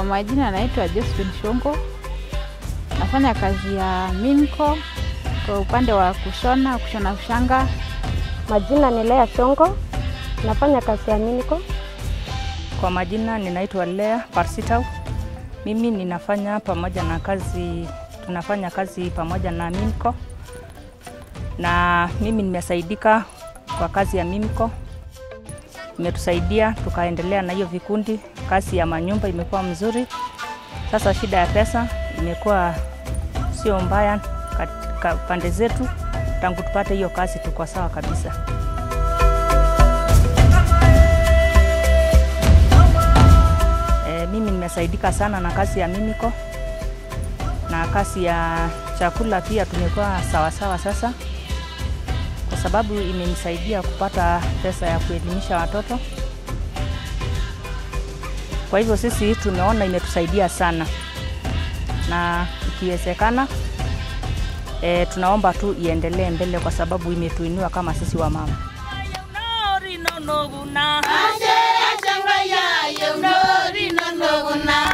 majina naitwa Josephine Shongo, nafanya kazi ya Mimco kwa upande wa kushona kushona ushanga. Majina ni Lea Shongo, nafanya kazi ya Minico. Kwa majina ninaitwa Lea Parsitau. Mimi ninafanya pamoja na kazi, tunafanya kazi pamoja na Mimco na mimi nimesaidika kwa kazi ya Mimco, imetusaidia tukaendelea na hiyo vikundi. Kazi ya manyumba imekuwa mzuri. Sasa shida ya pesa imekuwa sio mbaya katika pande zetu. Tangu tupate hiyo kazi tuko sawa kabisa. E, mimi nimesaidika sana na kazi ya Mimico na kazi ya chakula pia tumekuwa sawasawa sasa, kwa sababu imenisaidia kupata pesa ya kuelimisha watoto. Kwa hivyo sisi tumeona imetusaidia sana, na ikiwezekana e, tunaomba tu iendelee mbele, kwa sababu imetuinua kama sisi wa mama. Ache achanga ya yo no rino no na